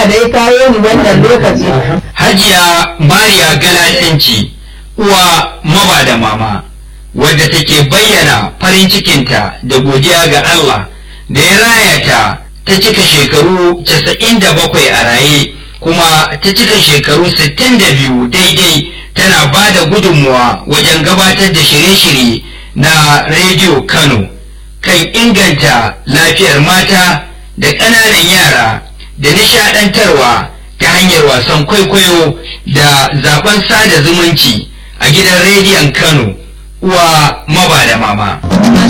Allah da ya kawo ni wannan lokaci Hajiya Mariya Galadanci uwa maba da mama wadda take bayyana farin cikinta da godiya ga Allah da ya raya ta ta cika shekaru 97 a raye kuma ta cika shekaru 62 daidai tana ba da gudunmuwa wajen gabatar da shirye-shirye na rediyo Kano kan inganta lafiyar mata da ƙananan yara da nishaɗantarwa ta hanyar wasan kwaikwayo da zaben sada zumunci a gidan rediyon Kano uwa maba da mama.